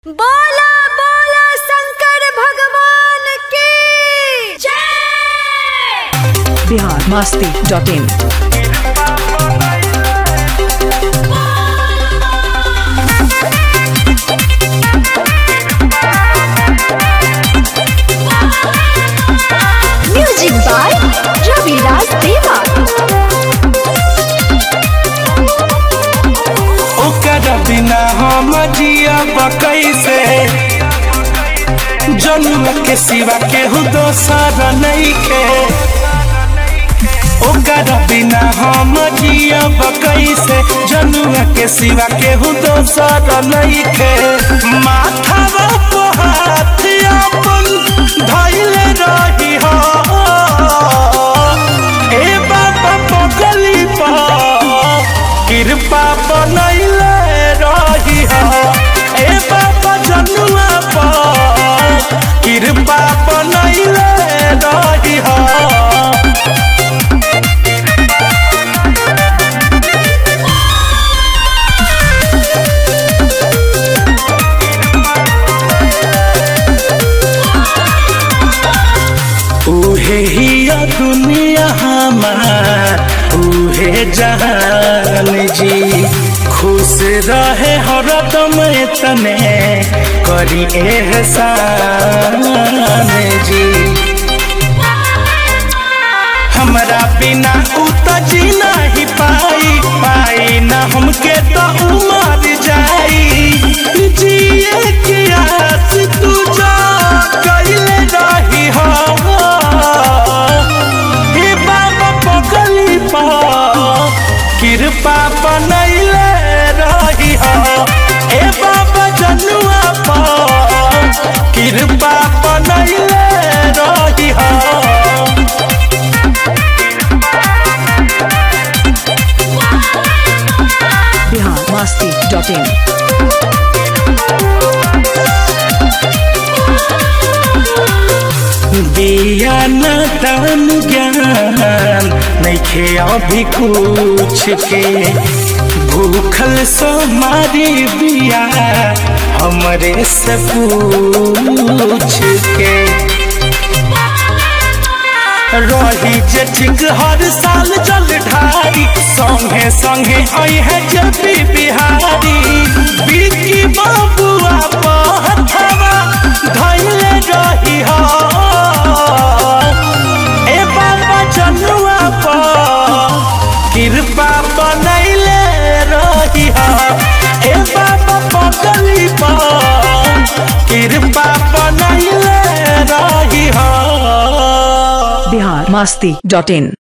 बोला बोला शंकर भगवान की जय Bihar Masti dot in music by Raviraj Deva ओकर बिना हम जियब कैसे जन्म के सिवा केहू दोसर नइखे ओकर बिना हम जियब कैसे जन्म के सिवा केहू दोसर नइखे माथावा पे हाथ अपन धइले रही हो ए बाबा पगली पा कृपा बनैले रही हो ए बाबा जनुआ पा कृपा बनैले रही हो उहे हिया दुनिया हमार उहे जहान जी खुश रहे हरदम तने करी एहसान जी हमरा बिना उ त जी नहीं पाई पाई ना हमके तो उमर जाई जिए की आस तू जा कैले रही हो हे बाबा पगली पा कृपा बनैले रही हो ए बाबा जनुआ पा कृपा बनैले रही हो बिहार मस्ती डॉट इन दिया न दान ज्ञान नइखे अभी कुछ के भूखल सो मारी बिया हमरे से पूछ के रही जे ठीक हर साल जल ढारी संगे संगे अहे जब बिहारी बिकी बाबुआ पहथवा धैले रही हो ए बाबा जनुआ पा कृपा बनैले रही हो ए बाबा पगली पा कृपा बनैले रही हो बिहार मस्ती डॉट इन